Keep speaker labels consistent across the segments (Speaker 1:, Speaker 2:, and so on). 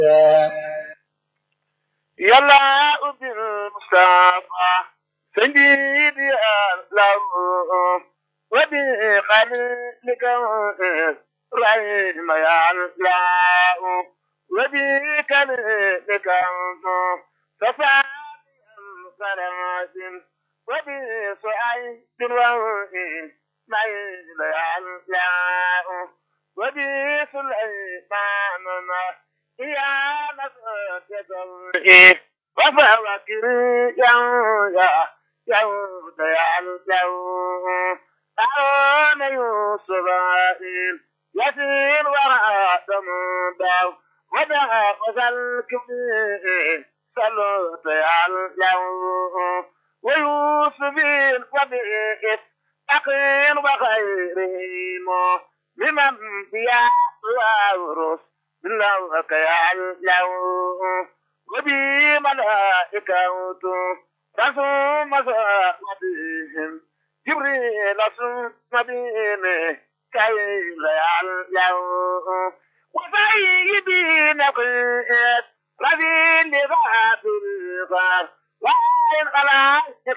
Speaker 1: yàlla ubbil Mustafa سيدي الله وبخليلك رحم يا الله وبكلمك صفاء الكرامات وبسعيد الوهي ميل يا الله وبسليمان يا نصرة وفوكر يا يا يعود يعلو أعون يوسف يسير وراء ثمود ودع وسلك سلوت يعلو ويوسف وبئس أخير وخيرهم ممن بيا وأورث من لوك يعلو وبي ملائكة رسوم صلاتهم جبريل ثم بهم كي لا يعلو وسيدي نقيت رذيل ذات الغار وإن خلائق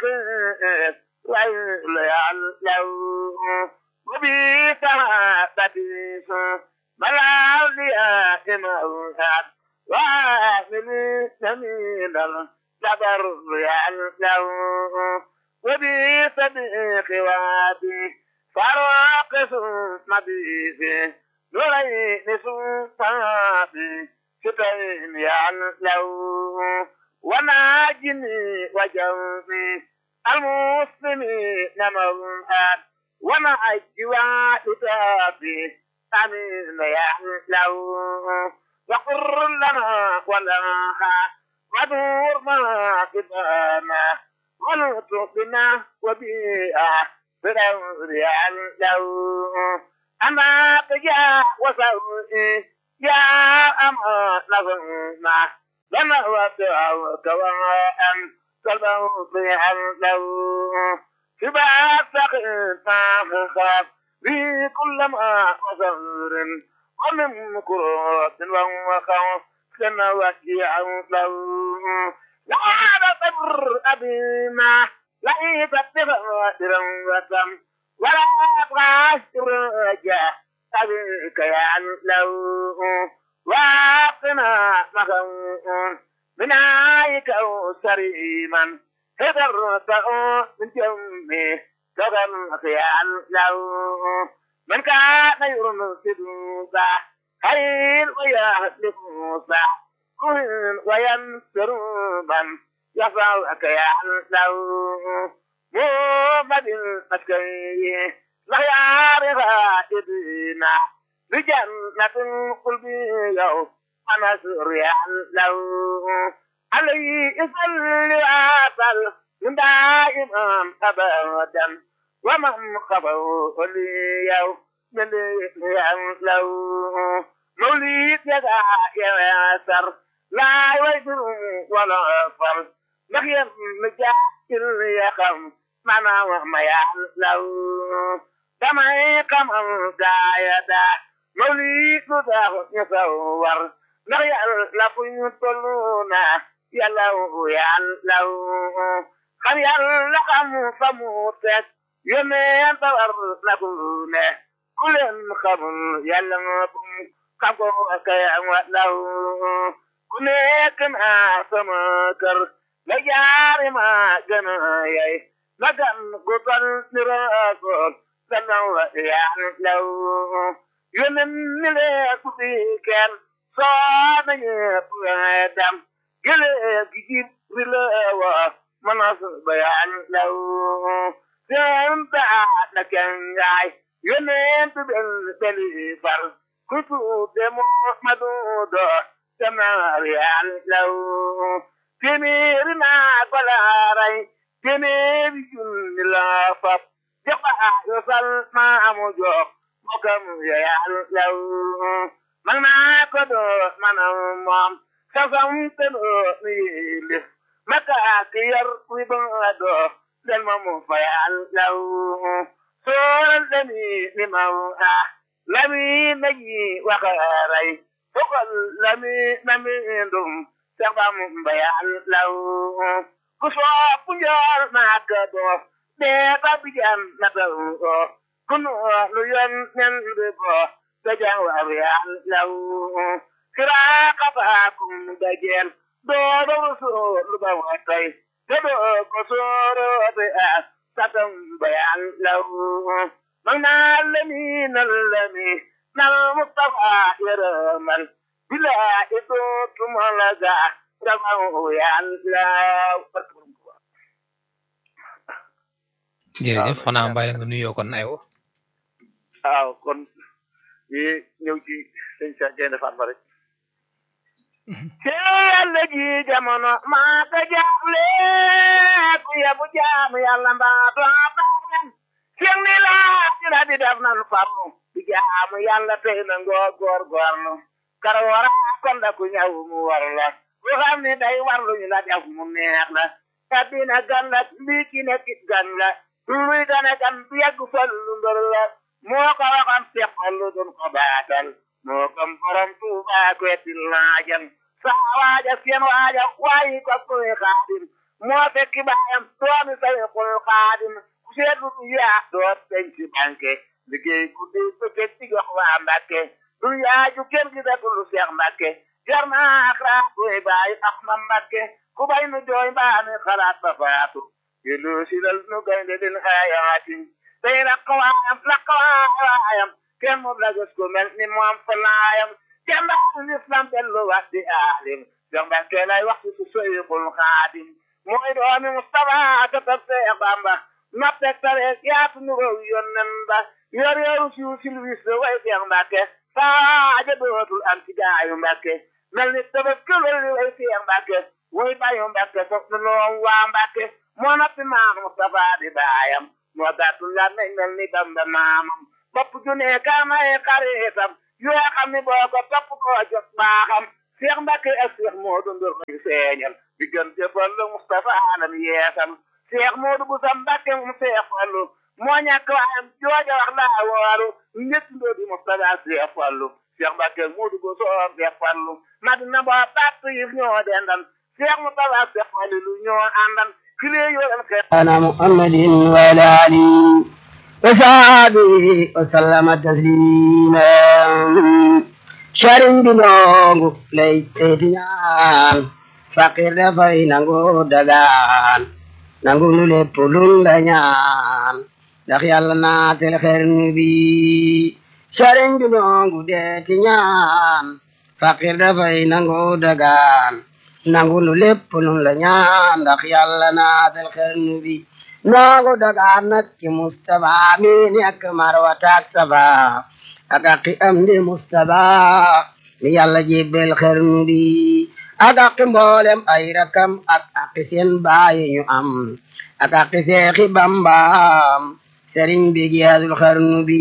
Speaker 1: لا يعلو وبي سعادتي ملا أولياء موهاد وآمن سمين الجبر يعلو وبي صديق وادي فراق ثم بيفي نورين صفابي ستين يعلو وناجني وجوبي المسلمين موهاد ونعجي وإتابي أمين يعلو وقر لنا ولها ودور ما كتانا ونطقنا وبيئة فرور يعلو أما تجا وسوئي يا أما نظرنا لما وسعوك وأن تلبوط يعلو سبع سقيتا خاف في كل ما وزر ومن كروت وخوف كما وجيع له لا تبر أبينا ليس بغادر وتم ولا تغاشر رجاء أبيك يعلو واقنا مخوف من عايك أو سريما هدرت من جمي تغلق يعلو من كان يرسل خير ويهلك موسى كن وينصر من يفعلك يعلو محمد المسكي لا يعرف إدنا بجنة القلب يوم ونصر يعلو عليه يصلي عسل من دائما أبدا ومن خبوا لي يوم من يعلو موليد يدع ياسر لا يوجد ولا فر نخيم مجاكل يخم منا وما يعلو كما يقم القايدة موليد ذا يصور نخيل لكم يطلونا يلو يعلو خم يلا خم فموتك يمين تور لكونه كل خم يلا kago kaya law ku nekk naa sama kër la jaari ma gën a yay la gan gu gan ni raakool gannaaw la yaan law yonen ni lee ku fi kenn soo na ñepp dam gele gi jib ri leewa manas bayaan law seen taa na kengaay yonen tu bel beli far kutu demo madudo tamarian law temeri na balaray temeri junni la fap jaqa yo sal ma amu jox mokam yayan law man na ko do manam mom sasam te do ni maka kiyar wi ba do dal mamu fayan law so dani ni mawu lami naji wakaray fokal lami nami ndum Seex Bamba Yàlla ku sopp njool Makka doo dee ba bijan na taw ku nu lu yon nen bi bo dajan war Yàlla siraaka baakum dajeel doo ba wusu lu ba watay te doo ko sooro be as satam ba Yàlla mag naa lami nal lami nal Mustafa yërëmal bila itu tumalaga ramahu Yàlla
Speaker 2: jërëjëf xanaa mbay la nga nuyoo kon aywa
Speaker 1: waaw kon yi ñëw ci sëñ sa jende fan ba rek ci yàlla ji jamono maa ko jaaxle ku yebu jaamu yàlla mbaa doo baax leen seen ni laa dina di def nan farlu di jaamu yàlla tey na ngoo góor góorlu kar wara kon da ku ñëw mu war la ku xam ne day warlu ñu la def mu neex la addina gan la lii ki nekkit gan la luy gane gan bu yàgg fal lu mbër la moo ko waxoon seqal lu dun ko baatal moo kom borom tuuba ko etil laajan saa waaja seen waaja waayi ko koy xaadim moo fekki baayam doomi sayxul xaadim ku seetlu du yaa doot dañ ci banque liggéey guddi bëccëg ci jox waa mbàkke du yaaju kenn gi datul seex mbàkke jar naa xalaat koy bàyyi ax ma mbàkke ku bay nu jooy mbaami xalaat ba faatu yelu silal nu gaynde din xayaatin tey lakkawaayam lakkawaayam kenn moom la gis ko mel ni moom falaayam jàmbaaru lislam dellu wax di aalim jox mbàkke lay wax ci su seyxul xaadim mooy doomi Mustafa ka tab Seex Bamba noppeg tareeg yaatu nu row yonnen ba yor yoru siw silwis la way Seex Mbàkke saaja dootul am ci gaayu Mbàkke mel ni tëbëb këlal li way Seex Mbàkke way bayu Mbàkke sof nu loom waa Mbàkke moo noppi maam Mustafa di baayam moo gàttul la nañ mel ni Bamba maamam bopp junee kaamay xaritam yoo xam ni boo ko topp koo jot baaxam Seex Mbàkke ak Seex Moodu Ndur lañu feeñal diggante Fallu Mustafa alam yeesal Seex Moodu bu sa Mbàkke mu Seex Fallu moo ñàkk waayam jooja wax laa wooru njëkk ndoo di Mustafa Seex Fallu Seex Mbàkke Moodu bu soo Seex Fallu Madina boo bàtt yi ñoo dendan Seex Mustafa Seex Fallu lu ñoo àndan kilee yoo leen xeex
Speaker 3: على محمد وعلى آله وصحبه وسلم تسليما شرين بلونغ ليتيان فقير دفاي نانغو دغان نانغو نولي پولون لنيان ndax yàlla naatel xernu bi sëriñ bi nongu deeti ñaan faqir dafay nangu dagaan nangu nu lépp nun la ñaan ndax yàlla naatel xernu bi nongu dagaan nag ci mustaba mi nekk marwata ak saba ak aqi am di mustaba mi yàlla jébbel xernu bi ak aqi mboolem ay rakam ak aqi seen baayi ñu am ak aqi seexi bambaam sëriñ bi giyaasul xarnu bi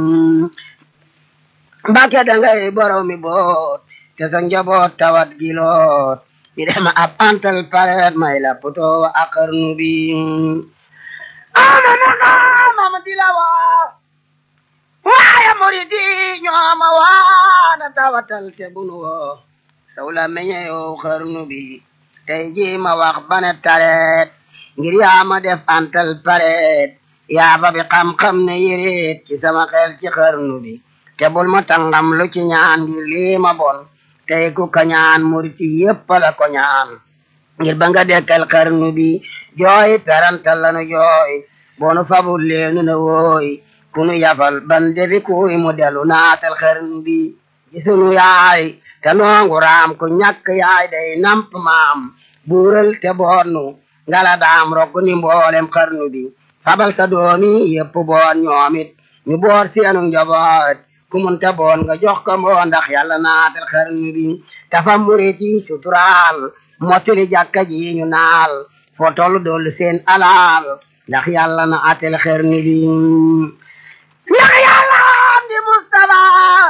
Speaker 3: mbàkke dangay boromi boot te sa njaboot tawat giloot mi dema ab antal paret may la poto wa a xarnu bi amana xamama dilawa waaye muridi ñooma waana tawatal te bunu wo sawla meñe yow xarnu bi tey ji ma wax bane taret ngir yaa ma def antal paret yaa ba bi xam-xam ne yéreet ci sama xel ci xarnu bi te bul ma tangam lu ci ñaan ngir lii ma bon tey ku ka ñaan muriti yépp la ko ñaan ngir ba nga dekkal xarnu bi jooy perantal lanu jooy bonu fabul leenu ne wooy kunu yafal ban defi kuy mu delu naatal xarnu bi gisunu yaay te noongu raam ku ñàkk yaay day namp maam buural te boonu ngala daam rokk ni mboolem xarnu bi fabal sa doomi yépp boon ñoomit ñu boor seenu njaboot ku munta boon nga jox ko mboo ndax yàlla naatal xarnu bi dafa murit yi suturaal mottali jàkka ji ñu naal foo tollu dollu seen alaal ndax yàlla na atel xarnu bi ndax yàlla am di Mustafa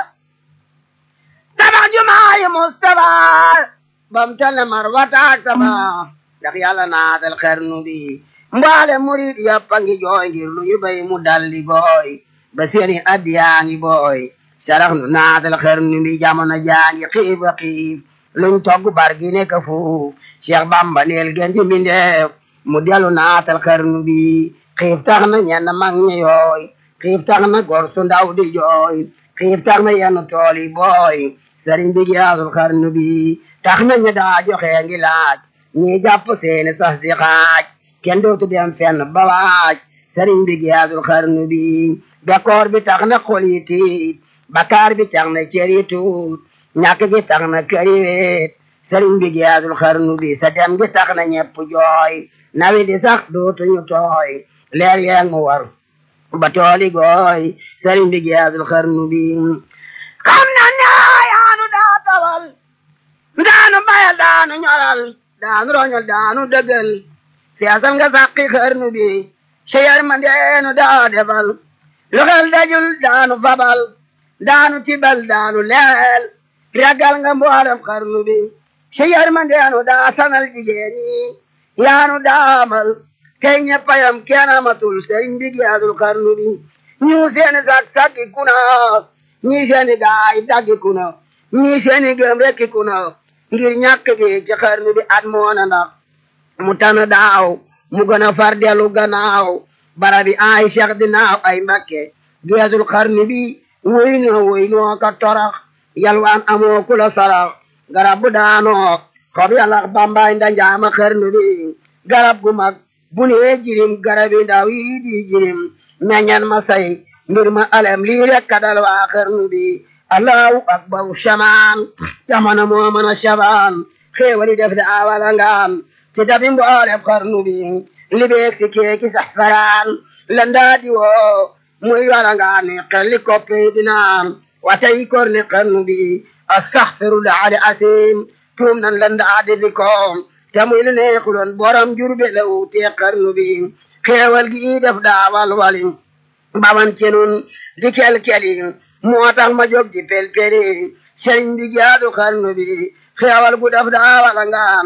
Speaker 3: tabax jumaayi Mustafa bam tane marwata ak sama ndax yàlla na atel xarnu bi mbaale murit yàppa ngi jooy ngir lu ñu bay mu dalli gooy ba seeni addiyaa ngi booy sarax nu naatal xarnu bi jamono jaangi xiif a xiif luñ togg bar gi nekk fuuf Cheikh Bamba neel gën ci mbindeef mu dellu naatal xarnu bi xiif tax na ñenn mag ñi yooy xiif tax na gor su ndaw di jooy xiif tax na yenn tool yi booy sëriñ bi giyaasul xarnu bi tax na ñu daa joxe ngi laaj ñii jàpp seeni sas di xaaj kenn dootu dem fenn ba waaj sëriñ bi giyaasul xarnu bi bekkoor bi tax na xol yi tiit bakaar bi tax na cër yi tuut ñàkk gi tax na kër yi weet sëriñ bi giyaasul xarnu bi sa dem gi tax na ñepp jooy nawi di sax dootuñu tooy leer yeeg mu war ba tooli gooy sëriñ bi giyaasul xarnu bi xam na ne yaanu daa tawal daanu bayal daanu ñoral daanu roñol daanu dëggal seesal nga sàqi xarnu bi seyar ma ndeenu daa defal lu xel dajul daanu fabal daanu tibal daanu leel ragal nga mboolem xarnu bi seyar ma ndeenu daa sanal jigéen ñi yaanu daamal tey ñeppayam kenn amatul sëriñ bi giyaasul xarnu bi ñu seeni sak sakki kuna ñii seeni gaay daggi kuna ñii seeni gëm rekki kuna ngir ñàkk gi ci xarnu bi at moona ndax mu tana daaw mu gën a far dellu gannaaw barabi ay cheikh dinaaw ay mbakke geesul xarnu bi woy noo woy noo ka torax yalwaan amoo kula sarax garab bu daanoo xob yalax bambaay ndanjaama xarnu bi garab gu mag bu nee jirim garabi ndaw yi di jirim meññan ma say mbir ma alem lii rekk dal waa xarnu bi allahu akbaru shamaan jamono moo mën a shabaan xéewali def de awala ngaan ci dabi mboolem xarnu bi libeeg si keeki sax faraan landaa di woo muy wala ngaan ni xelli koppi dinaan watay kor ni xarnu bi astaxfirullah ali asim tuum nan landaa di di koom te muy lu neexuloon borom jurbe la wuutee xarnu bi xéewal gi def daawal wali baman ci nun di kel-keli moo tax ma jóg di pel-peli sëriñ bi jaadu xarnu bi xéewal gu def daawal ngaan